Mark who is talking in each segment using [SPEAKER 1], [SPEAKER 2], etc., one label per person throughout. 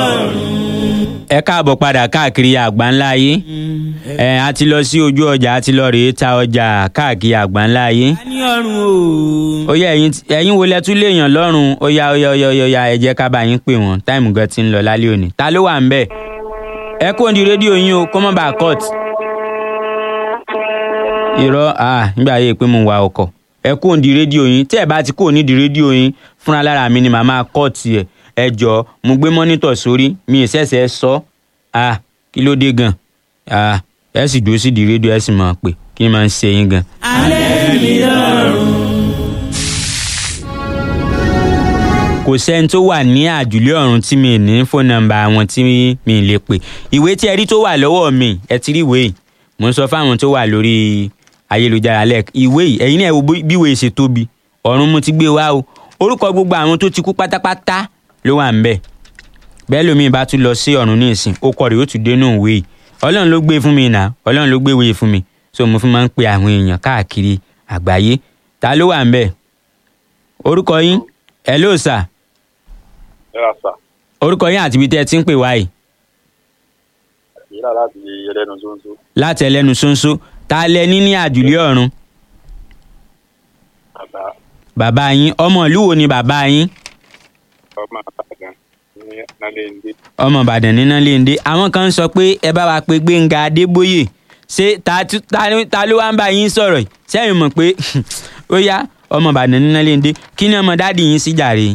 [SPEAKER 1] ẹ káàbọ̀ padà káàkiri àgbáńlá ayé ẹ a ti lọ sí ojú ọjà a ti lọ rèé ta ọjà káàkiri àgbáńlá ayé
[SPEAKER 2] a ní ọrùn o.
[SPEAKER 1] ó yẹ ẹ̀yin ẹ̀yin wo lẹ tún léèyàn lọ́rùn ó yá ó yá ó yá ó yá ẹ jẹ́ ká bá yín pè wọ́n táìmù gan ti ń lọ lálẹ́ òní ta ló wà ń bẹ̀ ẹ kó di rédíò yín o kó má bàa cut irọ́ ah nígbà yẹ pé mo wà ọkọ̀ ẹ kó di rédíò yín tí ẹ bá ti kó ní di rédíò yín fúnra lára mi ni màá máa cut ẹ ẹ jọ mo gbé mọ́nítọ̀ sórí mi ì ṣẹ̀ṣẹ̀ sọ ah kí ló dé gan ah ẹ sì dúró sí di rédíò ẹ sì máa pè kí n máa ń ṣe yín gan.
[SPEAKER 2] alẹ́ mi lọ́rùn.
[SPEAKER 1] kò sẹ́ni tó wà ní àjùlé ọ̀run tí mi ní fóònù nọ́mbà àwọn tí mi lè pè ìwé tí ẹ rí tó wà lọ́wọ́ mi ẹ ti rí ìwé yìí mo ń sọ fáwọn tó wà lórí ayélujára lẹ́ẹ̀k ìwé yìí ẹ̀yin náà wo bí ìwé yìí ṣe tóbi ọ̀run mo ti gbé wá o orúkọ gbogbo àwọn tó ti kú pátápátá ló wà ń bẹ̀ bẹ́ẹ̀ lómi bá tún lọ sí ọ̀run ní ìsìn ó kọ rèé ó tún dénú ìwé yìí ọlọ́run ló gbé fún mi nà ọlọ́run ló gbé ìwé fún mi so mo fi máa ń pe àwọn èèyàn káàkiri àgbáyé ta ló wà ń bẹ̀ orúkọ yín hello sir
[SPEAKER 3] Ẹ̀rà sà,
[SPEAKER 1] orúkọ yín àti ibi tẹ́ ẹ ti ń pè wá yìí
[SPEAKER 3] ìyílà láti ẹlẹ́nu ṣóńṣó.
[SPEAKER 1] láti ẹlẹ́nu ṣóńṣó ta lẹ ní ní àjùlé ọ̀run
[SPEAKER 3] Bàbá
[SPEAKER 1] bàbá yín ọmọ ìlú wo ni bàbá yín
[SPEAKER 3] ọmọ àgbàdàn ní Nálẹ́ndé.
[SPEAKER 1] ọmọ ìbàdàn nínú léńdé àwọn kan ń sọ pé ẹ bá wa pe gbẹ̀ngà adébóyè ṣé ta tú- ta ni- ta ló wá ń bá yín sọ̀rọ̀ yìí sẹ́yìn mọ̀ pé ó yá ọmọ ìbàdàn nínú léńdé kí ni ọmọ dádì yín sí jàre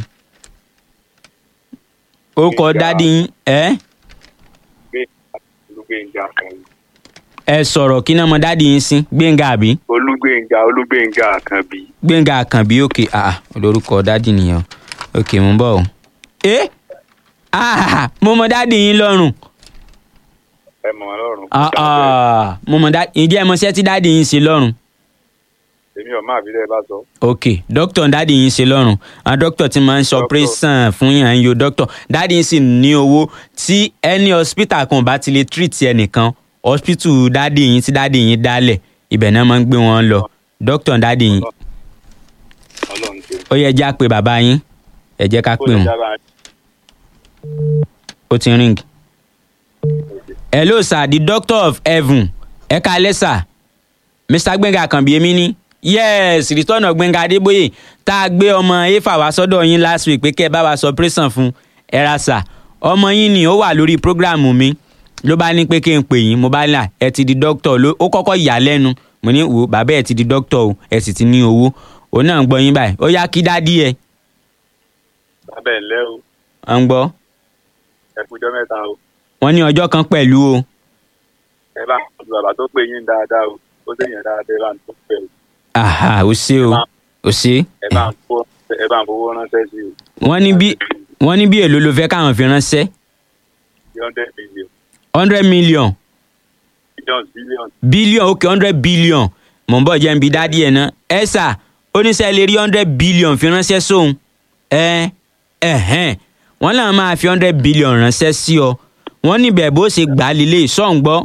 [SPEAKER 1] ó kọ
[SPEAKER 3] Gbénga.
[SPEAKER 1] dádì yín ẹ
[SPEAKER 3] Gbé Olúgbénga kan.
[SPEAKER 1] ẹ sọ̀rọ̀ kí ni ọmọ dádì yín sí gbẹ̀ngà àbí
[SPEAKER 3] Olúgbénga Olúgbénga kan bí.
[SPEAKER 1] gbẹ̀ngà àkànbí òkè àà olórúkọ dádì nìyẹn òkè mú bọ̀ o. ẹ ah mo mọ dádì yín lọ́rùn
[SPEAKER 3] Ẹ mọ̀ wọn lọ́rùn.
[SPEAKER 1] Ah, ah, mo mọ dádì ǹjẹ́ ẹ mọ iṣẹ́ tí dádì yín ṣe lọ́rùn.
[SPEAKER 3] Èmi ọ̀ máa fi lẹ́ bá sọ.
[SPEAKER 1] ok dókítà dádì yín ṣe lọ́rùn àwọn dókítà tí máa ń ṣe
[SPEAKER 3] Doctor.
[SPEAKER 1] operation fún yàn ń yo dókítà dádì yín sì ní owó tí ẹni hospital kan ò bá ti lè treat ẹnìkan hospital dádì yín tí dádì yín dálẹ̀ ibẹ̀ náà máa ń gbé wọn lọ dókítà dádì yín
[SPEAKER 3] Ọlọ́run ṣe.
[SPEAKER 1] ó yẹ já pé bàbá yín ẹ jẹ́ ká
[SPEAKER 3] Kó
[SPEAKER 1] pè
[SPEAKER 3] lè
[SPEAKER 1] wọ́n
[SPEAKER 3] dára
[SPEAKER 1] ó ti ring. hello sir the doctor of heaven ẹ káalẹ́ sir mr gbẹ̀ngà àkànbí èmi ni yes return of gbẹ̀ngà adébóyè tá a gbé ọmọ efa wá sọ́dọ̀ yín last week pé kẹ́ ẹ bá wa sọ operation fún ẹ ra sir ọmọ yín ni ó wà lórí programu mi ló bá ní pé kí n pè yín mo bá là ẹ ti di doctor ló ó kọ́kọ́ yà á lẹ́nu mo ní wò bàbá ẹ ti di doctor o ẹ sì ti ní owó òun náà ń gbọ́ yín báyìí ó yá kí dádì ẹ
[SPEAKER 3] Bàbá ẹ̀ ńlẹ́ o.
[SPEAKER 1] à ń gbọ́
[SPEAKER 3] Ẹ kújọ́ mẹ́ta o.
[SPEAKER 1] wọ́n ní ọjọ́ kan pẹ̀lú o
[SPEAKER 3] Ẹ bá ń tọ́jú bàbá tó pè yín dáadáa o. Ó sèyàn dáadáa ẹ bá ń tó pẹ̀ o.
[SPEAKER 1] aha ó ṣe o ó ṣe
[SPEAKER 3] Ẹ bá ń fowó ẹ bá ń fowó ránṣẹ́ sí o.
[SPEAKER 1] wọ́n ní bí wọ́n ní bí èlò ló fẹ́ káwọn fi ránṣẹ́
[SPEAKER 3] Three hundred million.
[SPEAKER 1] hundred million
[SPEAKER 3] Billions billions.
[SPEAKER 1] billion ok hundred billion mọ̀ n bọ̀ jẹ́ n bí dádì ẹ̀ náà ẹ sà oníṣẹ́ lè rí hundred billion fi ránṣẹ́ sóhun ẹ ẹ̀hẹ́n wọ́n náà máa fi hundred billion ránṣẹ́ sí ọ wọ́n níbẹ̀ bó ṣe gbà á lélẹ̀ sọ̀n gbọ́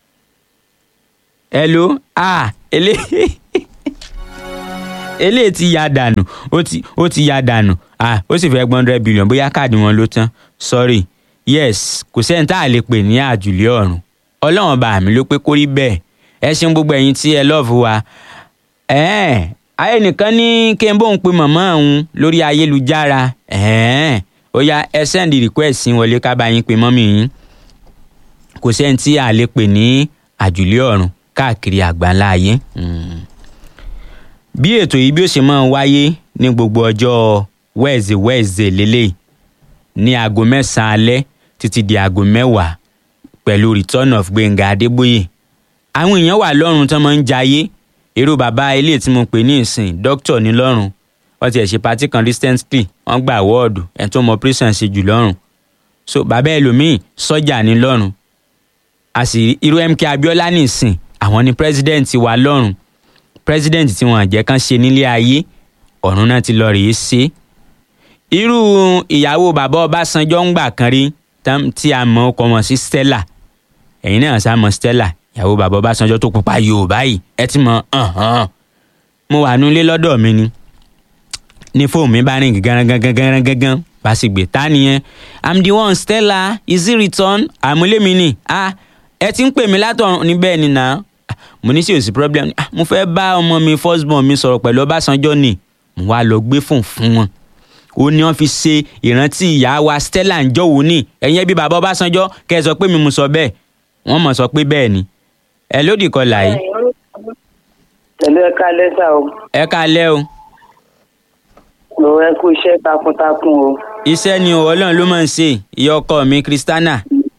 [SPEAKER 1] hello ah eléyìí eléyìí ti ya dànù ó ti ó ti ya dànù ah ó sì fẹ́ gbọ́n hundred billion bóyá káàdì wọn ló tán sorry yes kò sẹ́ni tá a lè pè ní àjùlé ọ̀run ọlọ́run bá mi ló pé kó rí bẹ́ẹ̀ ẹ ṣeun gbogbo ẹ̀yin tí ẹ lọ́ọ̀fù wa ẹ̀ẹ́n ayé nìkan ní kí n bóun pe màmá òun lórí ayélujára ẹ̀ẹ́n ó yá ẹ sẹ́ndì request sí wọlé ká bá yín pe mọ́mì yín kò sẹ́ni tí a lè pè ní àjùlé ọ̀run káàkiri àgbáńlá ayé. Mm bí ètò yìí bí ó ṣe máa ń wáyé ní gbogbo ọjọ́ wẹ́ẹ̀zẹ̀ wẹ́ẹ̀zẹ̀ lélẹ̀ ní aago mẹ́sàn-án alẹ́ títí di aago mẹ́wàá pẹ̀lú return of gbẹ̀ngà adébóyè àwọn èèyàn wà lọ́rùn tán máa ń jayé irú bàbá ilé tí mo pè ní ìsìn dókítà ní lọ́rùn wọ́n ti ẹ̀ ṣe pati kan recently wọ́n gba àwọ́ọ̀dù ẹ̀ tó mọ operation ṣe jù lọ́rùn so bàbá ẹlòmíì sọ́jà ní lọ́rùn a sì rí irú mk abiola ní ìsìn àwọn ni president wa lọ́rùn president tí wọn jẹ́ kán ṣe nílé ayé ọ̀run náà ti lọ rèé ṣe irú ìyàwó bàbá ọbásanjọ́ ń gbà kan rí tán- tí a mọ̀ ọkọ wọn sí stella ẹ̀yin náà sá mọ̀ stella ìyàwó bàbá ọbásanjọ́ tó pupa yorùbá yìí ẹ ti mọ̀ ọ̀hán mo wà nulẹ̀ lọ́dọ̀ mi ni ní fóònù mi bá rìn gángan gángan gángan bá sì gbé ta nìyẹn i'm the one stella is it return àmúlémi ni ah ẹ ti ń pè mí látọ̀run níbẹ̀ ni nà Ah, mo ní sí òsì problem ah mo fẹ́ bá ọmọ mi first born mi sọ̀rọ̀ pẹ̀lú ọbásanjọ́ ni mo wá lọ gbé fóun fún wọn ó ní wọn fi ṣe ìrántí ìyá wa stella ń jọ̀wọ́ ní ẹ̀yìn ẹbí bàbá ọbásanjọ́ kẹ́ ẹ sọ pé mi mo sọ bẹ́ẹ̀ wọ́n mọ̀ sọ pé bẹ́ẹ̀ ni ẹ lódì kọlà yìí
[SPEAKER 4] pẹ̀lú ẹ̀ka lẹ́sà o
[SPEAKER 1] ẹ káalẹ́ o
[SPEAKER 4] lò ẹ kú iṣẹ́ takuntakun o
[SPEAKER 1] iṣẹ́ ni o ọlọ́run ló máa ń ṣe ìyá ọkọ mi kristana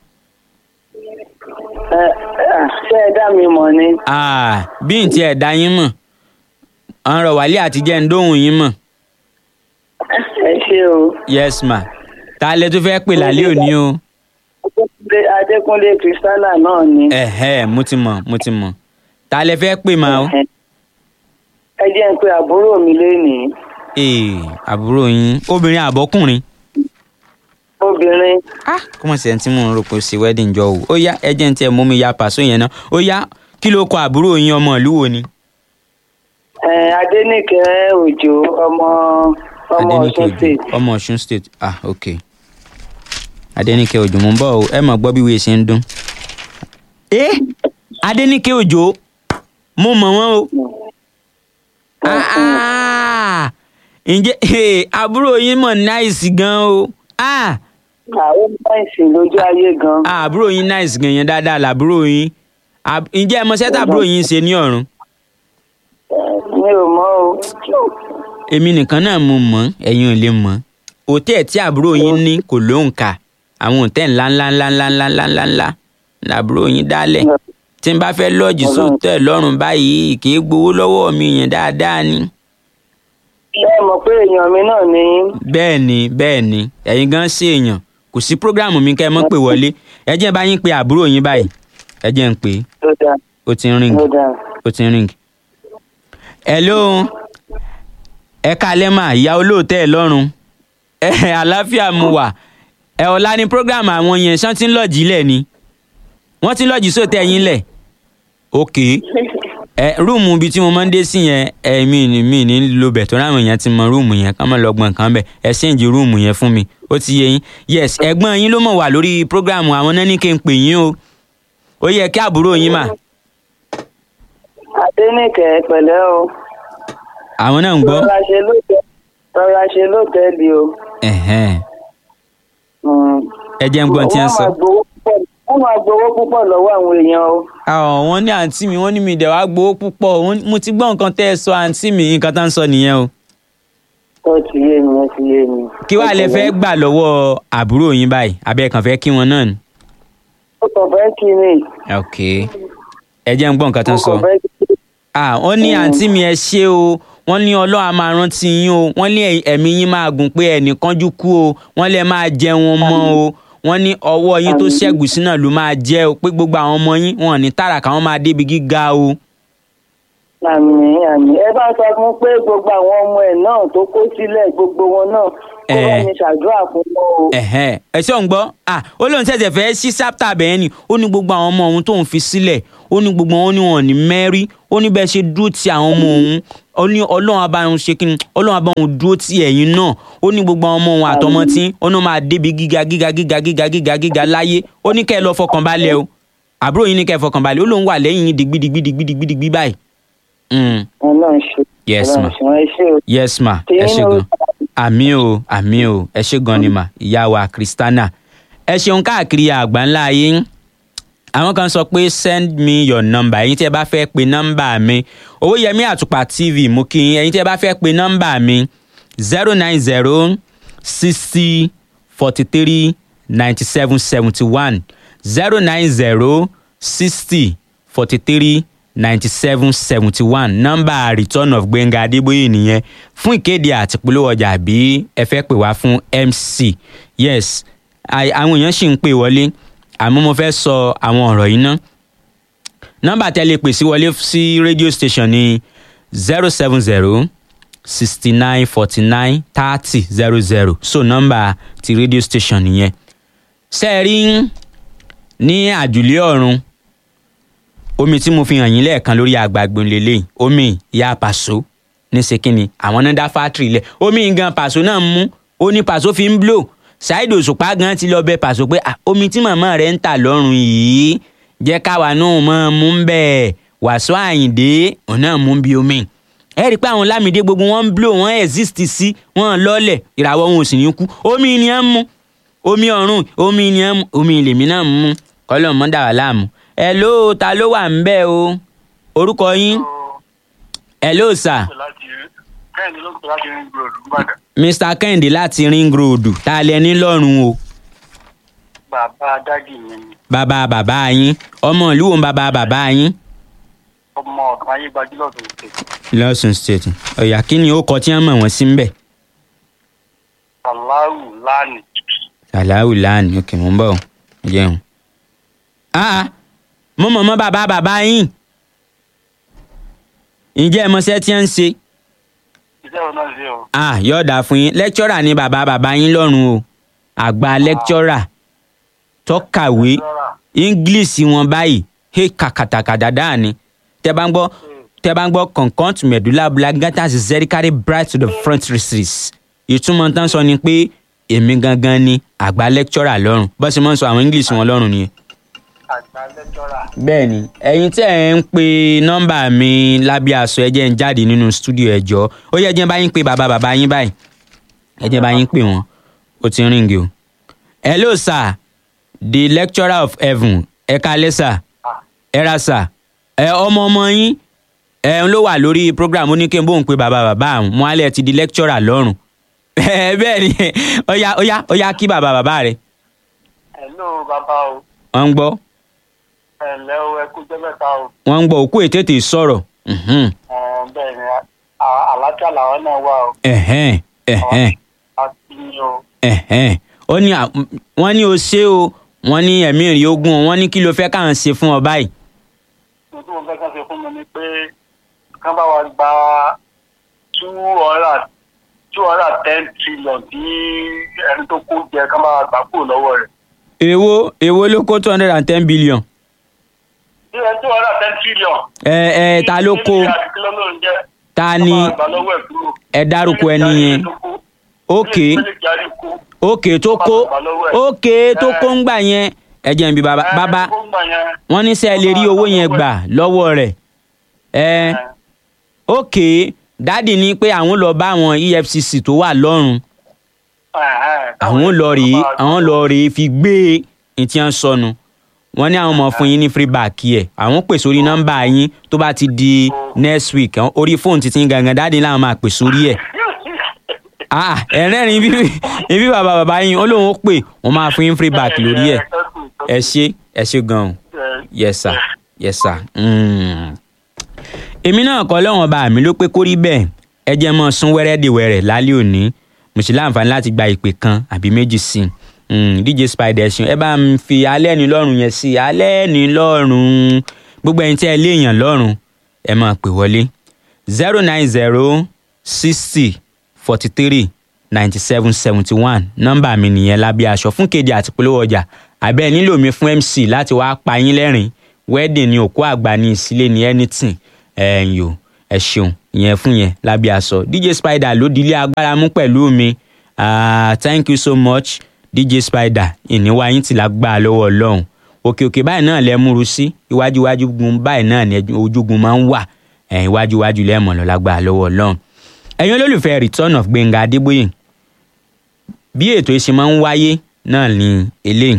[SPEAKER 4] ẹ ẹ ṣé ẹ dá mi mọ̀ ni
[SPEAKER 1] Ah, bí n tiẹ̀ dá yín mọ̀ ọ̀rọ̀ wálé àtijọ́ ń dóhùn yín mọ̀
[SPEAKER 4] ẹ ṣé o
[SPEAKER 1] yes ma ta lẹ tó fẹ́ pè lálẹ́ òní o
[SPEAKER 4] Adékúnlé Adékúnlé Kristiana náà ni
[SPEAKER 1] ẹ̀hẹ́ mo ti mọ̀ mo ti mọ̀ ta lẹ fẹ́ pè máa o
[SPEAKER 4] ẹ jẹ́ ń pe àbúrò mi lénìí
[SPEAKER 1] ee àbúrò yín obìnrin àbọ́kùnrin
[SPEAKER 4] obìnrin
[SPEAKER 1] ah kọ́mọ̀ sí ẹni tí mò ń rò pé ó ṣe wedding jọ o ó yá ẹ jẹ́ ń tiẹ̀ mú mi ya pàṣọ yẹn náà ó yá kí ló kọ àbúrò yín ọmọ ìlú wo ni.
[SPEAKER 4] ẹ Adéníkẹ́ Òjó ọmọ ọmọ
[SPEAKER 1] Adéníkẹ́
[SPEAKER 4] Ọ̀ṣun
[SPEAKER 1] Òjó,
[SPEAKER 4] state
[SPEAKER 1] ọmọ Ọ̀ṣun state ah ok Adéníkẹ́ Òjó mo ń bọ̀ o ẹ mọ̀ gbọ́ bí wíwèé ṣe ń dún. ẹ Adéníkẹ́ Òjó mo mọ̀ wọ́n o Ah, ah. ǹjẹ́ eh, àbúrò yín mọ̀ náìsì gan o ah
[SPEAKER 4] àwọn báyìí lójú ayé gan
[SPEAKER 1] ah, àbúrò yín náìsì gan yẹn dáadáa làbúrò yín Àb- ǹjẹ́ ẹ mọ̀ sẹ́tà àbúrò yín ṣe ní ọ̀run
[SPEAKER 4] mi ò mọ̀ o
[SPEAKER 1] èmi nìkan náà mo mọ̀ ẹ̀yin ò lè mọ̀ òtẹ́ẹ̀ tí àbúrò yín ní kò lóǹkà àwọn òtẹ́ẹ̀ ńlá ńlá ńlá ńlá ńlá ńlá ńlá ńlá làbúrò yín dálẹ̀ tí n bá fẹ́ lọ́ọ̀jì sóòtẹ́ lọ́rùn báyìí kì í gbowó lọ́wọ́ mi yẹn dáadáa ni.
[SPEAKER 4] ṣé ẹ mọ̀ pé èèyàn mi náà ni
[SPEAKER 1] bẹ́ẹ̀ ni bẹ́ẹ̀ ni ẹ̀yin gan ṣe èèyàn kò sí prógráàmù mi kẹ́ ẹ mọ́ pè wọlé ẹ jẹ́ bá yín pe àbúrò yín báyìí ẹ jẹ́ ń pè é
[SPEAKER 4] ló dáa
[SPEAKER 1] ó ti ń ring
[SPEAKER 4] ló dáa
[SPEAKER 1] ó ti ń ring. hello ẹ kalẹ́ mà ìyá olóòótẹ́ ẹ lọ́rùn ẹ àlàáfíà mu wà ẹ ọ̀la ni prógráàmù àwọn yẹn ṣán ti ń lọ́ọ̀jì lẹ̀ ni wọ́n ti ń lọ́ọ̀jì sóòtẹ́ yín lẹ̀ ok ẹ rúùmù ibi tí mo máa ń dé sí yẹn ẹ mi ní mi ní lo bẹ̀ tó ráwọn èèyàn ti mọ rúùmù yẹn ká má lọ gbọ̀n kan bẹ̀ ẹ ṣéǹjì rúùmù yẹn fún mi ó ti yé yín yes ẹ̀gbọ́n yín ló mọ̀ wà lórí prógráàmù àwọn náà ní kí n pè yín o ó yẹ kí àbúrò yín mà
[SPEAKER 4] Adéníkẹ́ pẹ̀lẹ́ o
[SPEAKER 1] àwọn náà ń gbọ́
[SPEAKER 4] rọra ṣe lóòtẹ́ rọra ṣe lóòtẹ́ẹ̀lì o.
[SPEAKER 1] ẹ̀hẹ́n.
[SPEAKER 4] Mm.
[SPEAKER 1] ẹ jẹ́ ń gbọ́n tí ń sọ.
[SPEAKER 4] Wọ́n máa gbowó púpọ̀- wọ́n máa gbowó púpọ̀ lọ́wọ́ àwọn èèyàn o.
[SPEAKER 1] àwọn wọ́n ní àǹtí mi wọ́n ní mi dẹ̀ wá gbowó púpọ̀ wọ́n- mo ti gbọ́ nǹkan tẹ́ ẹ sọ àǹtí mi nǹkan tá ń sọ nìyẹn o.
[SPEAKER 4] ó ti yé mi ó ti yé mi.
[SPEAKER 1] kí wàá lẹ fẹ́ gbà lọ́wọ́ àbúrò yín báyìí abẹ́ kàn fẹ́ kí wọn náà ni.
[SPEAKER 4] ó kàn fẹ́ kí ni.
[SPEAKER 1] ok ẹ jẹ́ ń gbọ́ nǹkan tó ń
[SPEAKER 4] ó
[SPEAKER 1] sọ.
[SPEAKER 4] kàn fẹ́ kí ni.
[SPEAKER 1] ah wọ́n ní àǹtí mi ẹ ṣé o wọ́n ní ọlọ́run á máa rántí yín o wọ́n ní ẹ̀- ẹ̀mí yín máa gùn pé ẹnìkanjú kú o wọ́n lẹ máa jẹun mọ́ o wọ́n ní ọwọ́ yín tó ṣẹ́gun sí náà ló máa jẹ́ o pé gbogbo àwọn ọmọ yín wọn ò ní tààràkà wọn máa débi gíga o.
[SPEAKER 4] àmì àmì ẹ bá sọ fún pé gbogbo àwọn ọmọ ẹ̀ náà tó kó sílẹ̀ gbogbo wọn náà kó bá
[SPEAKER 1] Eh.
[SPEAKER 4] mi ṣàdúrà fún wọn o.
[SPEAKER 1] ẹ̀hẹ́n ẹ ṣé ò ń gbọ́ ah ó lóun ṣẹ̀ṣẹ̀ fẹ́ sí sáptà bẹ́ẹ̀ ni ó ní gbogbo àwọn ọmọ òun tóun fi sílẹ̀ ó ní gbogbo wọn ní wọn ò ní mẹ́rí ó ní bẹ́ẹ̀ ṣe dúró ti àwọn ọmọ òun ó ní ọlọ́run abáhùn ṣe kí ni ọlọ́run abáhùn dúró ti ẹ̀yìn náà ó ní gbogbo àwọn ọmọ òun àtọmọ tí ó ní ó máa débi gíga gíga gíga gíga gíga gíga láyé ó ní kẹ́ ẹ lọ fọkàn balẹ̀ o àbúrò yín ní kẹ́ ẹ fọkàn balẹ̀ ó lóun wà lẹ́yìn yín digbidigbidigbidigbi báyìí. Mm,
[SPEAKER 4] ọlọ́run ṣe.
[SPEAKER 1] Yes, ma.
[SPEAKER 4] ọlọ́run ṣe wọ́n ẹ ṣé o.
[SPEAKER 1] yes ma
[SPEAKER 4] Tèmi
[SPEAKER 1] ẹ ṣé
[SPEAKER 4] náà-
[SPEAKER 1] gan àmì o àmì o ẹ ṣé gan ni mà ìyá wa kristana ẹ ṣeun káàkiri àgbáńlá ayé àwọn kan sọ pé send me your number ẹ̀yin tí ẹ bá fẹ́ pe nọ́mbà mi owóyẹmí àtùpà tv mú kí yín ẹ̀yin tí ẹ bá fẹ́ pe nọ́mbà mi zero nine zero sixty forty three ninety seven seventy one zero nine zero sixty forty three ninety seven seventy one nọ́mbà return of gbẹ̀ngà adébóyè nìyẹn fún ìkéde àti polówó ọjà bí ẹ fẹ́ pè wá fún mc yes àì- àwọn èèyàn sì ń pè wọlé àmọ́ mo fẹ́ sọ àwọn ọ̀rọ̀ yìí ná nọ́mbà tẹ́ lè pè sí wọlé sí radio station ní zero seven zero sixty nine forty nine thirty zero zero so nọ́mbà ti radio station nìyẹn ṣe é rí ní àjùlé ọ̀run omi tí mo fi hàn yín lẹ́ẹ̀kan lórí àgbàgbọ́n lélẹ̀ omi ìyá pàṣọ ní sekínì àwọn náà dá fátìrì lẹ̀ omi gan pàṣọ náà mú ó ní pàṣọ fi ń blow Saheed Òṣùpá gan ti lọ bẹ pàṣọ pé "Ah, omi tí màmá rẹ̀ ń tà lọ́rùn yìí jẹ́ káwa náà mọ̀ mú ń bẹ̀ Wàsíù Àyìndé òun náà mú bí omi ẹ rí i pé àwọn Lámìdé gbogbo wọn ń blow wọn exist sí wọn lọ́lẹ̀ ìràwọ̀ wọn ò sì ní kú omi ni ẹ ń mú omi ọ̀run omi ni ẹ ń mú omi lèmi náà ń mú kọ́lọ́ mọ́ dà wá láàmú ẹ ló ta ló wà ń bẹ̀ o orúkọ yín ẹ ló sà
[SPEAKER 3] kẹ́hìndé ló ń pè láti ring road nìbàdàn.
[SPEAKER 1] Mr Kẹ́hìndé láti ring road tá a lẹ ní lọ́rùn o
[SPEAKER 3] bàbá dádì mi ni
[SPEAKER 1] bàbá bàbá yín ọmọ ìlú wo ń bàbá bàbá yín
[SPEAKER 3] ọmọ ọ̀dùn ayé gbajúlọ̀ tó ń pè.
[SPEAKER 1] lọ́sùn state ọ̀yà kí ni ó kọ tí wọ́n mọ̀ wọ́n sí ń bẹ̀
[SPEAKER 3] sàláwù lánìí.
[SPEAKER 1] sàláwù láàánú òkè mò ń bọ̀ ọ́ jẹun. ah mo mọ̀ mọ́ bàbá bàbá yín ǹjẹ́ ẹ mọṣẹ́ tí wọ́n ń ṣe
[SPEAKER 3] iṣẹ́ wọn náà ṣe o.
[SPEAKER 1] ah yóò dáa fún yín lẹ́kítọ́rà ni bàbá bàbá yín lọ́rùn o àgbà lẹ́kítọ́rà tó kàwé english wọn báyìí he kàkàtàkàdà dáa ni tẹ bá ń gbọ́ tẹ bá ń gbọ́ concont medulla oblongata zericary bright to the front recess ìtumọ̀ tán sọ ni pé èmi gangan ni àgbà lẹ́kítọ́rà lọ́rùn bó ṣe máa ń sọ àwọn english wọn lọ́rùn nìyẹn.
[SPEAKER 3] àgbà lẹ́jọ́ra.
[SPEAKER 1] bẹ́ẹ̀ni ẹ̀yin tí ẹ ń pe nọ́mbà mi lábẹ́ aṣọ ẹ jẹ́ ń jáde nínú stúdíò ẹjọ́ ó yẹ jẹ́ bá yín pé bàbá bàbá yín báyìí ẹ jẹ́ bá yín pè wọ́n ó ti ń ríngì o. hello sir the lecturer of heaven ẹ kalẹ́ sir ẹ ra sir ẹ ọmọ ọmọ yín ẹ ń ló wà lórí program ó ní kí n bóun pe bàbá bàbá àwọn mo alẹ́ ti di lecturer lọ́rùn ẹ bẹ́ẹ̀ ni ó yá ó yá ó yá kí bàbá bàbá rẹ̀
[SPEAKER 3] hello bàbá o
[SPEAKER 1] wọ́n ń gbọ́
[SPEAKER 3] ẹ̀lẹ́ o ẹ kú jẹ́ mẹ́ta o.
[SPEAKER 1] wọ́n ń gbọ́ òkú ètètè sọ̀rọ̀. mhm.
[SPEAKER 3] Ẹ̀, bẹ́ẹ̀ ni à- àlàáfíà làwọn náà wà o.
[SPEAKER 1] ẹ̀hẹ́n ẹ̀hẹ́n
[SPEAKER 3] àti ní o.
[SPEAKER 1] ẹ̀hẹ́n ó ní à- wọ́n ní o ṣé o wọ́n ní ẹ̀mí rí ogún o wọ́n ní kí ló fẹ́ káwọn ṣe fún ọ báyìí.
[SPEAKER 3] ohun tí mo fẹ́ kàn ṣe fún mi ni pé kán bá wa gba two hundred two hundred ten trillion tí ẹni tó kó jẹ kán bá wa gbà kúrò lọ́wọ́ rẹ̀.
[SPEAKER 1] èwo èwo ló kó two hundred and ten billion.
[SPEAKER 3] tí ẹni two hundred ten trillion.
[SPEAKER 1] ẹ ẹ ta ló kó
[SPEAKER 3] kí ló ló ń jẹ́
[SPEAKER 1] ta ni
[SPEAKER 3] kán bá wa gbà lọ́wọ́ ẹ̀ kúrò.
[SPEAKER 1] ẹ dárúkọ ẹni yẹn ókè ókè tó kó ókè tó kó ń gbà yẹn ẹ jẹ́ n bí bàbá bàbá wọ́n ní sẹ́ ẹ lè rí owó yẹn gbà lọ́wọ́ rẹ̀ ẹ ókè dáàdì ní pé àwọn lọ bá àwọn efcc tó wà lọ́rùn àwọn lọ rèé àwọn lọ rèé fi gbé e tí wọ́n sọnù wọ́n ní àwọn ọmọ fún yín ní free back yẹ àwọn pè sórí nọ́mbà yín tó bá ti di next week àwọn- orí fóònù títí yín gangan dáàdì làwọn máa pè sórí ẹ̀ ah ẹ̀rẹ́rìn ibi ibi bàbá bàbá yín ó lóun ó pè wọ́n máa fún yín free back lórí ẹ̀ ẹ ṣé ẹ ṣé gan-an yes sir yes sir. Mm. èmi náà kọ́ lọ́wọ́n bá mi ló pé kó rí bẹ́ẹ̀ ẹ jẹ́ mọ́ sún wẹ́rẹ́dìwẹ̀rẹ̀ lálẹ́ òní mo sì láǹfààní láti gba ìpè kan àbí méjì sí i Mm, dj spider ẹ̀sìn ẹ bá ń fi alẹ́ ní lọ́rùn yẹn sí i alẹ́ ní lọ́rùn gbogbo ẹ̀yin tí ẹ léèyàn lọ́rùn ẹ máa pè wọlé zero nine zero sixty forty three ninety seven seventy one nọ́mbà mi nìyẹn lábẹ́ aṣọ fún kéde àti polówó ọjà àbẹ́ ẹ nílò mi fún mc láti wáá pa yín lẹ́rìn wedding ní òkú àgbà ní ìsílẹ̀ ní anything ẹ̀yìn o ẹ ṣeun ìyẹn fún yẹn lábẹ́ aṣọ dj spider ló dilé agbára mú pẹ̀lú mi Ah, thank you so much dj spider ìníwá yín ti lágbá lọ́wọ́ ọlọ́run òkè òkè báyìí náà lẹ múru sí iwájú iwájú gun báyìí náà ni ojúgun máa ń wà ẹ̀yìn iwájú iwájú lẹ́mọ̀ lọ lágbá lọ́wọ́ ọlọ́run ẹ̀yin olólùfẹ́ return of gbẹ̀ngà adébóyè bí ètò ìṣe máa ń wáyé náà ni eléyìí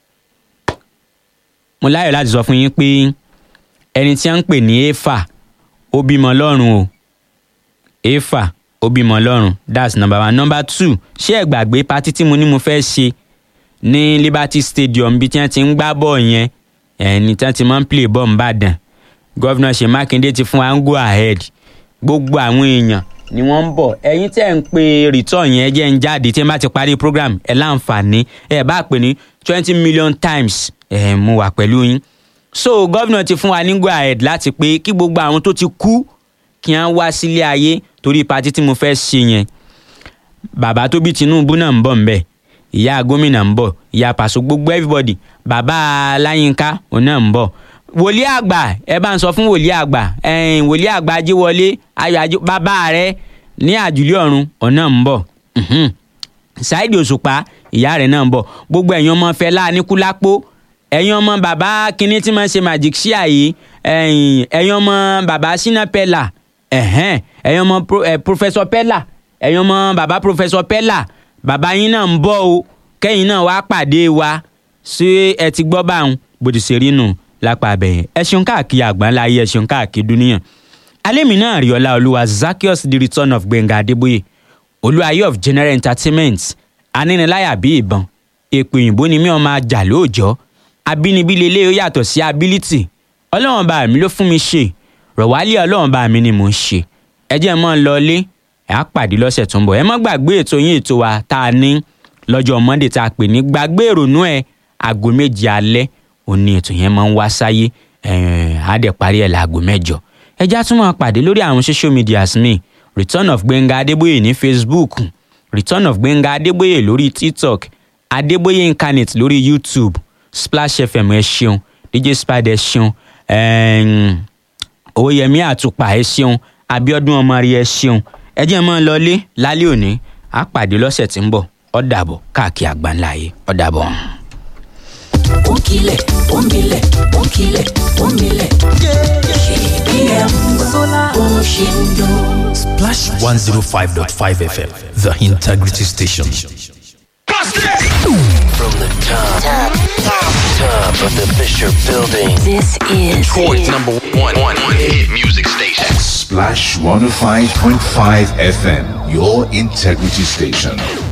[SPEAKER 1] mo láyọ̀ láti sọ fún yín pé ẹni tí a ń pè ní éfà ó bímọ lọ́rùn o éfà ó bímọ lọ́rùn that's number one number two ṣé ẹ gbàgbé patí tí mo ní mo fẹ́ ṣe ní liberty stadium bí tí wọ́n ti ń gbá bọ́ọ̀ yẹn ẹni tí wọ́n ti máa ń play bọ́ọ̀ nìbàdàn gọ́vnà ṣe mákindé ti fún wa ń go ahead gbogbo àwọn èèyàn ni wọ́n ń bọ̀ ẹ̀yin tẹ́ ń pe return yẹn jẹ́ ń jáde tí ẹ bá ti parí program ẹ láǹfààní ẹ bá pè ní twenty million times ẹ mo wà pẹ̀lú yín so gọ́vnà ti fún wa ní go ahead láti pé kí gbogbo àwọn tó ti kú kí wọ́n wá sílé ayé torí patí tí mo fẹ́ ṣe yẹn bàbá tó bí tinubu náà ń bọ̀ ńbẹ̀ ìyá gómìnà ń bọ̀ ìyá pàṣẹ gbogbo everybody bàbá láyínká òun náà ń bọ̀ wòlíì àgbà ẹ bá ń sọ fún wòlíì àgbà ẹ̀ẹ́n wòlíì àgbà ajíwọlé ayọ̀ ají bàbá rẹ ní àjùlé ọ̀run òun náà ń bọ̀ Mhm. ṣáìdì òṣùpá ìyá rẹ̀ náà ń bọ̀ gbogbo ẹ̀yin ọmọ fẹlá aníkúlápó ẹ̀yin ọmọ bàbá kínní tí máa ń ṣe magic ṣíà yìí ẹ̀yin ẹ̀yin ọmọ bàbá ṣínà pẹ́là ẹ̀hẹ́n ẹ̀yin ọmọ pro- eh, professor pẹ́là ẹ̀yin ọmọ bàbá professor pẹ́là bàbá yín náà ń bọ̀ o kẹ́yìn náà wá pàdé wa ṣé ẹ ti gbọ́ báwọn bòdì ṣe rí nù lápá abẹ́yẹn ẹ ṣeun káàkiri àgbáńlá ayé ẹ ṣeun káàkiri dúníyàn alẹ́mi náà rí ọlá olúwa zakios the return of gbẹ̀ngà adébóyè olúwayé of general entertainment aníniláyà bí ìbọn èpè òyìnbó ni mí ọmọ ajá lóòjọ́ abínibí lélẹ́ ó yàtọ̀ sí ability ọlọ́run bá mi ló fún mi ṣe rọ̀wálé ọlọ́run bá mi ni mò ń ṣe ẹ jẹ́ mọ́ ń lọlé ẹ̀ á pàdé lọ́sẹ̀ tó ń bọ̀ ẹ má gbàgbé ètò yín ètò wa tá a ní lọ́jọ́ monday tá a pè ní gbàgbé ìrònú ẹ̀ aago méje alẹ́ òní ètò yẹn máa ń wá sáyé ẹ̀ á dẹ̀ parí ẹ̀ láago mẹ́jọ ẹ já tún máa pàdé lórí àwọn social medias mi return of gbẹ̀ngà adébóyè ní facebook return of gbẹ̀ngà adébóyè lórí tiktok adébóyè incarnate lórí youtube splash fm ẹ ṣeun dj spider ẹ ṣeun ẹ̀ẹ́n, oyèmí àtùpà ẹ ṣeun abiodun ọmọrí ẹ ṣeun ẹ jẹ́ mọ́ ń lọlé lálẹ́ òní á pàdé lọ́sẹ̀ tí ń bọ̀ ó dàbọ̀ káàkiri àgbáńlá yìí ó dàbọ̀.
[SPEAKER 5] Onkile, omile, onkile, omile. KBM, Oshindo.
[SPEAKER 6] Splash 105.5 FM, the integrity station.
[SPEAKER 7] From the top, top, top of the Fisher Building.
[SPEAKER 5] This is
[SPEAKER 8] Ford's number one, one, one hit music station.
[SPEAKER 9] Splash 105.5 FM, your integrity station.